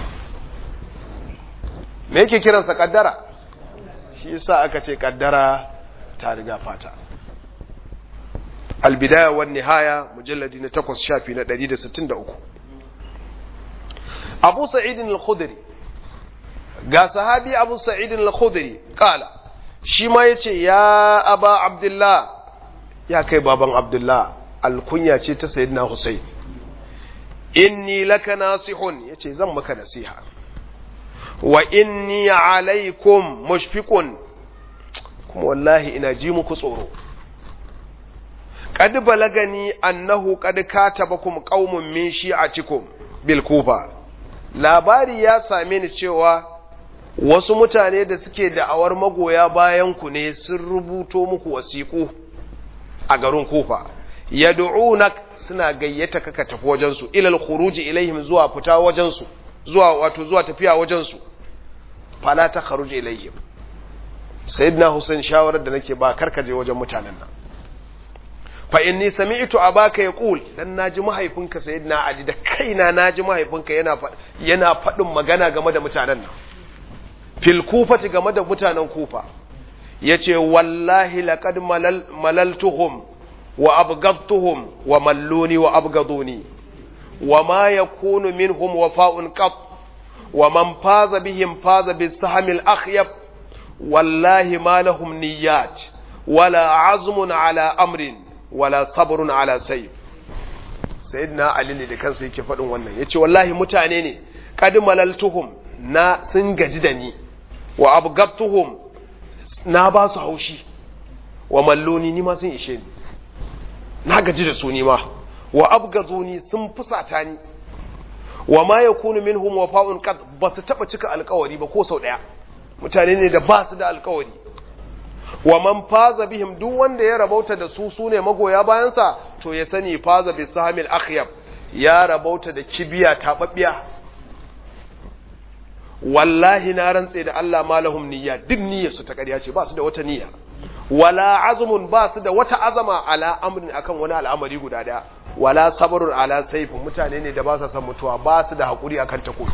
me yake kiransa kaddara shi yasa aka ce kaddara ta riga fata albidaya wan nihaya mujalladi na 8 shafi na 163 Abu Sa'id al-Khudri ga sahabi Abu Sa'id al-Khudri kala shi ma yace ya Aba Abdullah ya kai baban Abdullah alkunya ce ta sayyidina Husayn inni laka nasihun yace zan maka nasiha wa inni alaikum mushfiqun kuma wallahi ina ji muku tsoro qad balagani annahu qad katabakum qaumun min shi'atikum bil kufa labari ya same ni cewa wasu mutane da suke da'awar magoya bayan ku ne sun rubuto muku wasiku a garin kufa yad'unak suna gayyata ka tafi wajen su ilal khuruji ilaihim zuwa fita wajen su zuwa wato zuwa tafiya wajen su fala ta kharuj ilayhim sayyidina husain shawarar da nake ba karka je wajen mutanen nan fa inni sami'tu abaka yaqul dan naji mahaifinka sayyidina ali da kaina naji mahaifinka yana yana fadin magana game da mutanen nan fil kufati game da mutanen kufa yace wallahi laqad malal malaltuhum wa abghadtuhum wa malluni wa abghaduni wa ma yakunu minhum wafa'un qat ومن فاز بهم فاز بالسهم الأخيب والله ما لهم نيات ولا عزم على أمر ولا صبر على سيف سيدنا علي ne da kansa yake faɗin wannan yace wallahi mutane ne kad malaltuhum na sun gaji da ni wa abgabtuhum na ba su haushi wa malloni ni ma sun ishe ni na gaji da su ni ma wa abgazuni sun fusata ni wa ma yakunu minhum wafa'un qad ba su taba cika alkawari ba ko sau daya mutane ne da ba su da alkawari wa man faza bihim duk wanda ya rabauta da su sune magoya bayansa to ya sani faza bi sahamil akhyab ya rabauta da kibiya tababbiya wallahi na rantse da Allah malahum niyya duk niyyar su ta ƙarya ce ba su da wata niyya wala azmun ba su da wata azama ala amrin akan wani al'amari guda daya wala sabrun ala saifin mutane ne da ba su san mutuwa ba su da hakuri akan takobi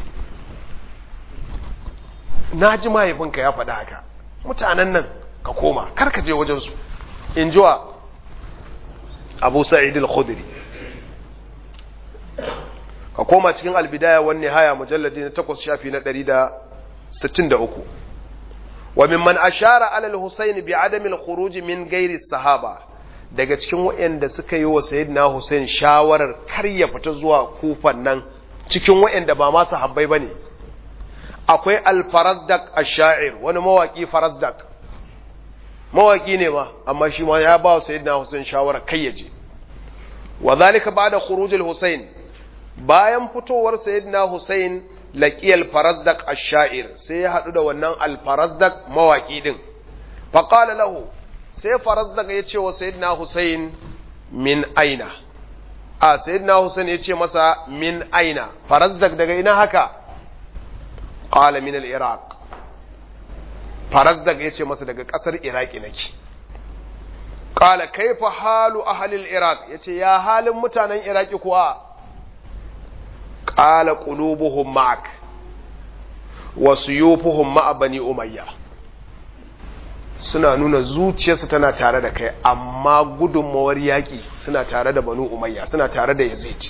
na ji mahaifinka ya faɗa haka mutanen nan ka koma kar ka je wajen su in jiwa abu sa'id al-khudri ka koma cikin albidaya wan nihaya mujalladi na 8 shafi na 163 wa mimman ashara ala al-husayn bi adami al-khuruj min ghairi sahaba daga cikin waɗanda suka yi wa sayyidina Hussein shawarar kar ya fita zuwa kufan nan cikin waɗanda ba ma sahabbai bane akwai al-farazdak ash-sha'ir wani mawaki farazdak mawaki ne ma amma shi ma ya ba wa sayyidina Hussein shawarar kai ya je wa zalika ba'da khuruj al-Husayn bayan fitowar sayyidina Hussein laqiyal farazdak ash-sha'ir sai ya hadu da wannan al-farazdak mawaki din fa qala lahu sai farazdak ya ce wa sayyidina Hussein min aina a sayyidina Hussein ya ce masa min aina farazdak daga ina haka qala min al-iraq farazdak ya ce masa daga kasar iraki nake qala kaifa halu ahli al-iraq yace ya halin mutanen iraki kuwa qala qulubuhum ma'ak wa suyufuhum ma'a bani umayya suna nuna zuciyarsu tana tare da kai amma gudunmawar yaƙi suna tare da banu umayya suna tare da yazid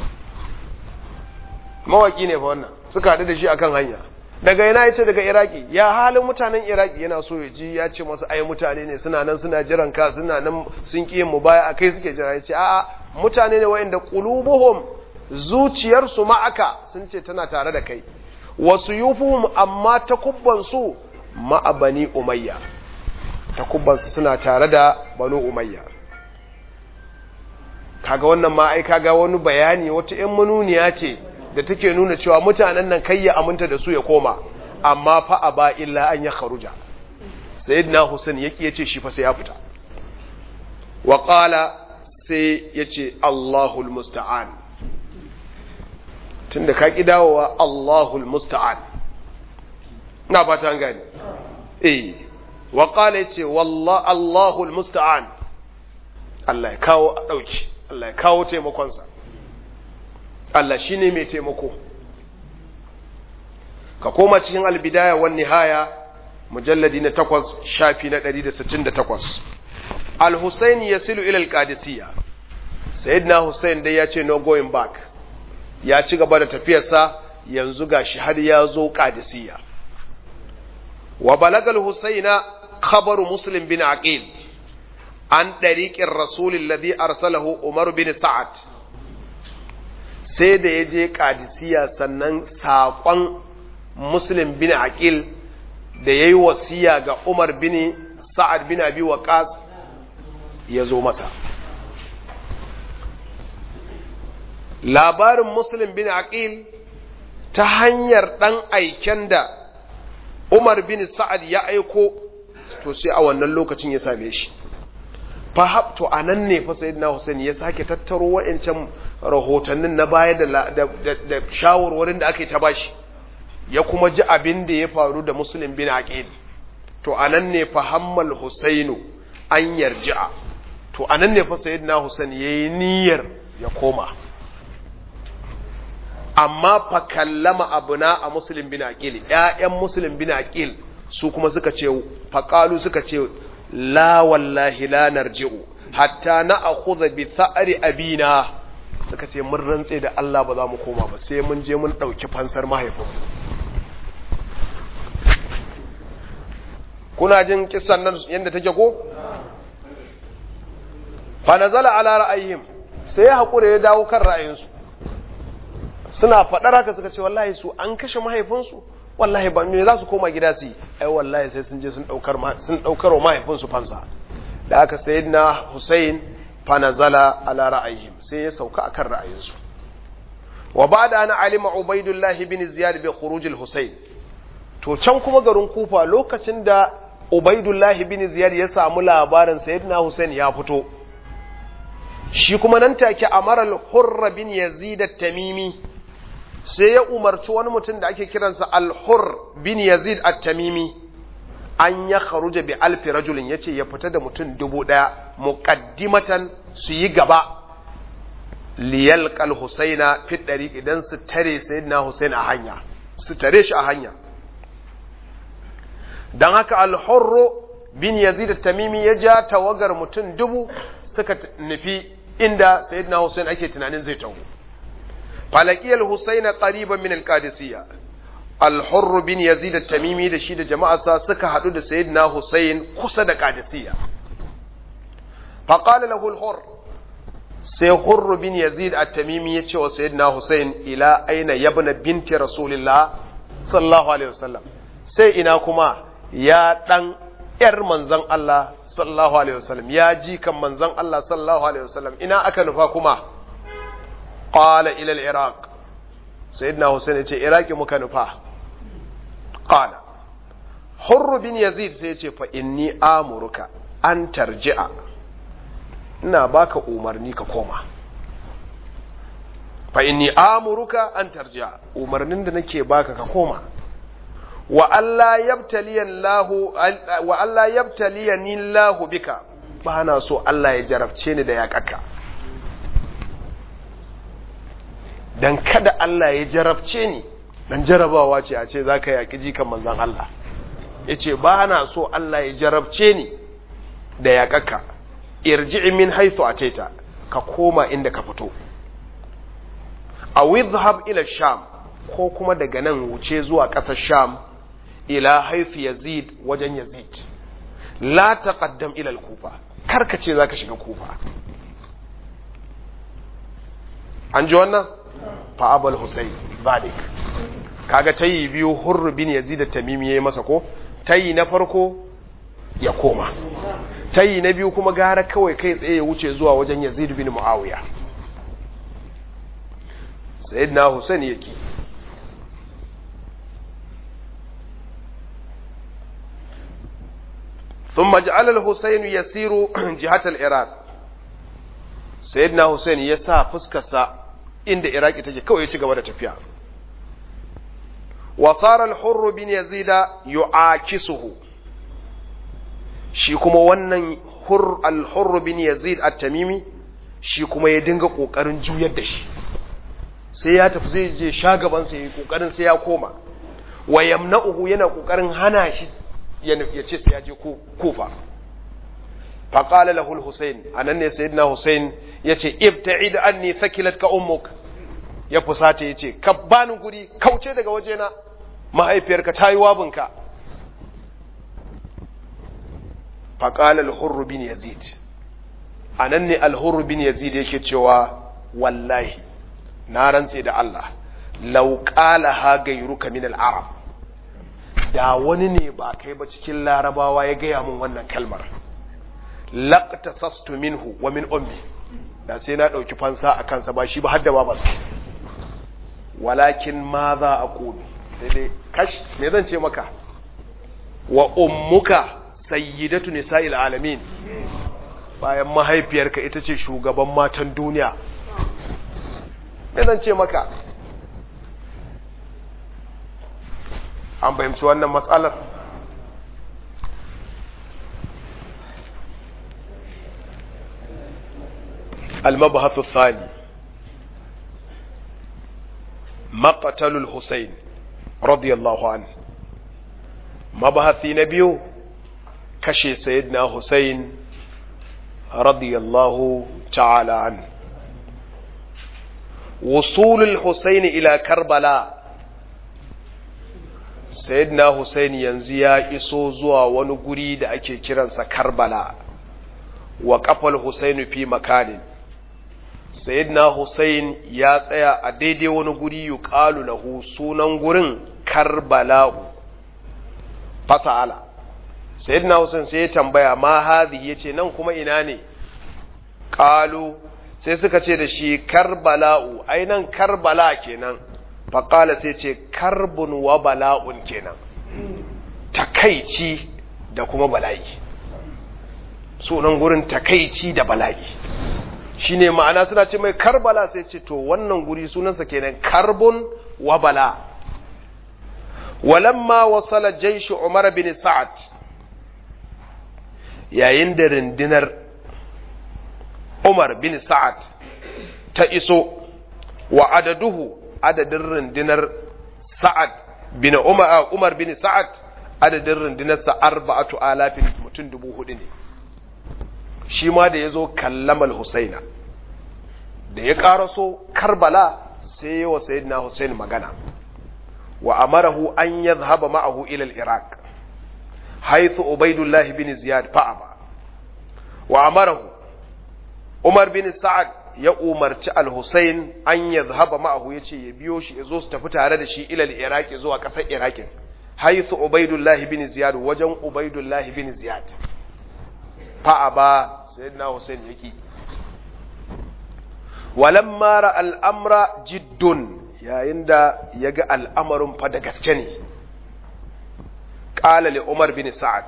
mawaƙi ne fa wannan suka haɗu da shi akan hanya daga ina yace daga iraki ya halin mutanen iraki yana so ya ji ya ce masu ai mutane ne suna nan suna jiran ka suna nan sun ƙi mu baya a kai suke jira ya ce a'a mutane ne wa'inda qulubuhum zuciyarsu ma'aka sun ce tana tare da kai wasu yufuhum amma takubbansu ma'a bani umayya takubbansu suna tare da banu umayya kaga wannan ma ai kaga wani bayani wata ƴan manuniya ce da take nuna cewa mutanen nan kai ya aminta da su ya koma amma fa aba illa an ya kharuja sayyidina Hussein yake yace shi fa sai ya fita wa qala sai yace Allahul musta'an tunda ka ki dawowa Allahul musta'an ina fata an gani eh wa qala yace wallahi Allahul musta'an Allah ya kawo dauki Allah ya kawo taimakon sa Allah shine mai taimako ka koma cikin albidaya wan nihaya mujalladi na 8 shafi na 168 al-Husayn yasilu ila al-Qadisiyya sayyidina Hussein dai ya ce no going back ya ci gaba da tafiyarsa yanzu gashi har ya zo Qadisiyya wa balagal Husaina khabaru Muslim bin Aqil an dariqir rasul alladhi arsalahu Umar bin Sa'ad sai da ya je Qadisiyya sannan saƙon Muslim bin Aqil da yayi wasiya ga Umar bin Sa'ad bin Abi Waqqas ya zo masa labarin muslim bin aqil ta hanyar ɗan aiken da umar bin sa'ad ya aiko to sai a wannan lokacin ya same shi fahab to a nan ne fa sayyidina Hussein ya sake tattaro wa'ancan rahotannin na baya da, da, shawarwarin da aka yi ta bashi ya kuma ji abin da ya faru da muslim bin aqil to a nan ne fahammal Husainu an yarji'a to a nan ne fa sayyidina Hussein yayi niyyar ya koma amma fa kallama abuna a muslim bin aqil ƴaƴan muslim bin aqil su kuma suka ce faqalu suka ce la wallahi la narji'u hatta na'khudha bi tha'ri abina suka ce mun rantse da Allah ba za mu koma ba sai mun je mun dauki fansar mahaifinmu kuna jin kissan nan yanda take ko fa nazala ala ra'ayhim sai ya hakure ya dawo kan ra'ayinsu suna faɗar haka suka ce wallahi su an kashe mahaifinsu wallahi ba me za su koma gida su yi ai wallahi sai sun je sun daukar sun daukar wa mahaifinsu fansa da aka sayyidina Hussein fa nazala ala ra'ayhim sai ya sauka akan ra'ayinsu wa ba'da ana alima Ubaidullah ibn Ziyad bi khuruj al-Husayn to can kuma garin Kufa lokacin da Ubaidullah ibn Ziyad ya samu labarin sayyidina Hussein ya fito shi kuma nan take amara al-Hurr bin Yazid at-Tamimi sai ya umarci wani mutum da ake kiransa al-hur bin yazid at-tamimi an ya kharuja bi alfi rajulin yace ya fita da mutum dubu daya muqaddimatan su yi gaba liyalqal husaina fi dariq idan su tare sayyidina husain a hanya su tare shi a hanya dan haka al-hurr bin yazid at-tamimi ya ja tawagar mutum dubu suka nufi inda sayyidina husain ake tunanin zai tawo فلقي الحسين قريبا من القادسية الحر بن يزيد التميمي da shi da jama'arsa suka hadu da sayyidina Hussein kusa da Qadisiyya فقال له الحر sai Hurr bin Yazid at-Tamimi ya ce wa sayyidina Hussein ila aina yabna binti Rasulillah sallallahu alaihi wasallam sai ina kuma ya dan yar manzon Allah sallallahu alaihi wasallam ya ji kan manzon Allah sallallahu alaihi wasallam ina aka nufa kuma qala ila al-iraq sayyidina husain yace iraki muka nufa qala hurr bin yazid sai yace fa inni amuruka an tarji'a ina baka umarni ka koma fa inni amuruka an tarji'a umarnin da nake baka ka koma wa Allah yabtaliya Allah wa Allah yabtaliyani Allah bika ba na so Allah ya jarabce ni da yakaka dan kada Allah ya jarabce ni dan jarabawa ce a ce zaka yaki jikan manzon Allah yace ba na so Allah ya jarabce ni da yakaka irji'i min haythu ataita ka koma inda ka fito aw idhhab ila sham ko kuma daga nan wuce zuwa ƙasar sham ila haythu yazid wajen yazid la taqaddam ila al-kufa karka ce zaka shiga kufa an ji wannan fa abul husayn zalik kaga tayi biyu hurr bin yazid at-tamimi yayi masa ko tayi na farko ya koma tayi na biyu kuma gara kawai kai tsaye ya wuce zuwa wajen yazid bin muawiya sayyidina husayn yake thumma ja'ala al-husayn yasiru jihat al-iraq sayyidina husayn ya sa fuskarsa inda iraki take kawai ya ci gaba da tafiya wa sara al-hurr bin yazid yu'akisuhu shi kuma wannan hur al-hurr bin yazid at-tamimi shi kuma ya dinga kokarin juyar da shi sai ya tafi zai je shagaban sa yayi kokarin sai ya koma wa yamna'uhu yana kokarin hana shi ya ce sai ya je kufa fa qala lahu al-husayn anan ne sayyidina husayn yace ibta'id anni thakilatka ummuk ya fusata yace ka bani guri kauce daga wajena mahaifiyarka tayi wabinka fa qala al-hurr bin yazid anan ne al-hurr bin yazid yake cewa wallahi na rantse da Allah law qala ha gairuka min al-arab da wani ne ba kai ba cikin larabawa ya gaya min wannan kalmar laqtasastu minhu wa min ummi da sai na dauki fansa a kansa ba shi ba har da babarsa walakin ma za a qulu sai dai kash me zan ce maka wa ummuka sayyidatu nisa'il alamin bayan mahaifiyarka ita ce shugaban matan duniya me zan ce maka an fahimci wannan matsalar المبحث الثاني مقتل الحسين رضي الله عنه مبحث نبيو كشي سيدنا حسين رضي الله تعالى عنه وصول الحسين إلى كربلاء sayyidina Hussein yanzu ya iso zuwa wani guri da ake kiransa Karbala wa kafal Hussein fi makanin sayyidina Hussein ya tsaya a daidai wani guri yuqalu lahu sunan gurin Karbala'u fasa'ala sayyidina Hussein sai ya tambaya ma hadhi yace nan kuma ina ne qalu sai suka ce da shi Karbala'u ai nan Karbala kenan faƙala sai ce karbun wa bala'un kenan takaici da kuma bala'i sunan gurin takaici da bala'i shine ma'ana suna ce mai karbala sai ce to wannan guri sunansa kenan karbun wa bala walamma wasala jaishi umar bin sa'ad yayin da rundunar umar bin sa'ad ta iso wa adaduhu adadin rundunar sa'ad bin umar umar bin sa'ad adadin rundunar sa arba'atu alafin mutum dubu hudu ne shi ma da ya zo kallamal husaina da ya karaso karbala sai wa sayyidina husain magana wa amarahu an yadhhaba ma'ahu ila al-iraq haythu ubaidullah bin ziyad fa'aba wa amarahu umar bin sa'ad ya umarci al-Husayn an ya zahaba ma'ahu ya ce ya biyo shi ya zo su tafi tare da shi ilal Iraki zuwa ƙasar Irakin haithu Ubaidullahi bin Ziyad wajen Ubaidullahi bin Ziyad fa'a ba sayyidina Husayn yaki walamma ra al'amra jiddun yayin da ya ga al'amarin fa da gaske ne qala li Umar bin Sa'ad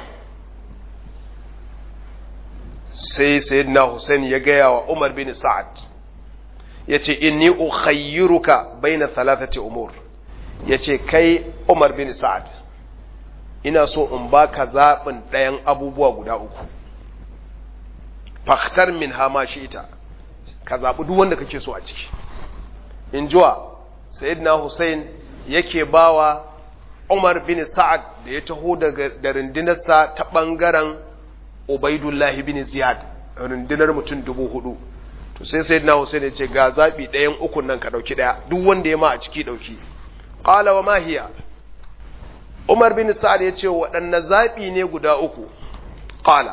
sai sayyidina Hussein ya gaya wa Umar bin Sa'ad yace inni ukhayyiruka baina thalathati umur yace kai Umar bin Sa'ad ina so in baka zabin ɗayan abubuwa guda uku fakhtar min hama ita ka zabi duk wanda kake so a ciki in jiwa sayyidina Hussein yake bawa Umar bin Sa'ad da ya taho da rundunarsa ta bangaren Ubaidullah bin Ziyad rundunar mutum dubu hudu to sai sayyidina Hussein ya ce ga zabi ɗayan ukun nan ka dauki ɗaya duk wanda ya ma a ciki dauki qala wa ma hiya Umar bin Sa'ad ya ce waɗanne zabi ne guda uku qala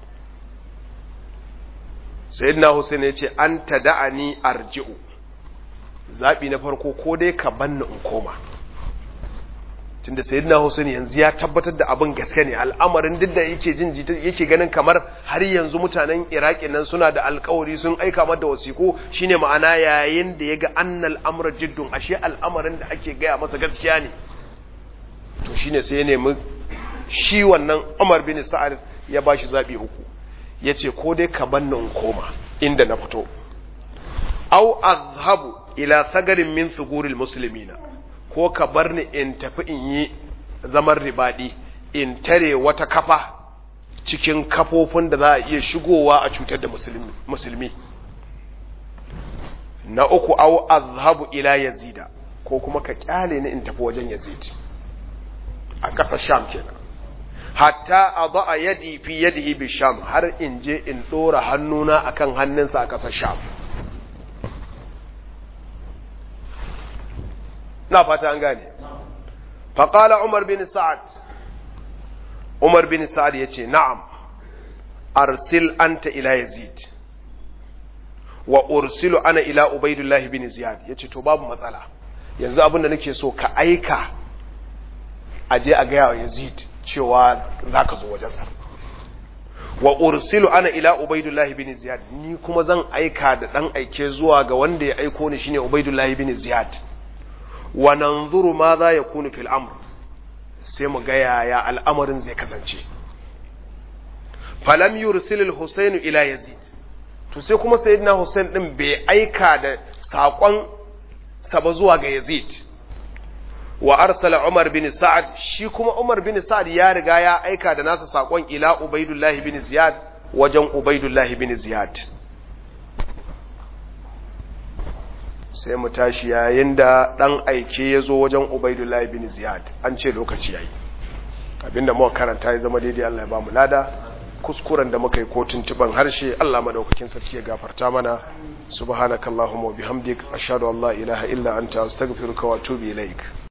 sayyidina Hussein ya ce an tada'ani arji'u zabi na farko ko dai ka banni in koma tunda sayyidina Hussein yanzu ya tabbatar da abin gaske ne al'amarin duk da yake jin yake ganin kamar har yanzu mutanen Iraki nan suna da alƙawari sun aika mata wasiku shine ma'ana yayin da yaga annal amra jiddun ashe al'amarin da ake gaya masa gaskiya ne to shine sai ya nemi shi wannan Umar bin Sa'ad ya bashi zabi uku yace ko dai ka banni in koma inda na fito aw azhabu ila sagarin min suguril muslimina ko ka bar ni in tafi in yi zaman ribadi in tare wata kafa cikin kafofin da za a iya shigowa a cutar da musulmi na uku aw azhabu ila yazida ko kuma ka kyale ni in tafi wajen yazid a ƙasar sham kenan hatta a yadi fi yadihi bi sham har in je in ɗora hannuna akan hannunsa a ƙasar sham na fata an gane faƙala umar bin sa'ad umar bin sa'ad ya ce na'am arsil anta ila yazid wa ursilu ana ila ubaidullah bin ziyad ya ce to babu matsala yanzu abin da nake so ka aika a je a gaya wa yazid cewa za ka zo wajensa wa ursilu ana ila ubaidullah bin ziyad ni kuma zan aika da ɗan aike zuwa ga wanda ya aiko ni shine ubaidullah bin ziyad wa nanzuru ma za ya kunu fil amr sai mu ga yaya al'amarin zai kasance falam yursil al-husayn ila yazid to sai kuma sayyidina husayn din bai aika da sakon sa ba zuwa ga yazid wa arsala umar bin sa'ad shi kuma umar bin sa'ad ya riga ya aika da nasa sakon ila ubaidullah bin ziyad wajen ubaidullah bin ziyad sai mu tashi yayin da ɗan aike ya zo wajen Ubaidullahi bin Ziyad an ce lokaci yayi abinda muka karanta ya zama daidai Allah ya ba mu lada kuskuren da muka yi ko tuntuban harshe Allah madaukakin sarki ya gafarta mana subhanakallahumma wa bihamdik ashhadu an la ilaha illa anta astaghfiruka wa atubu ilaik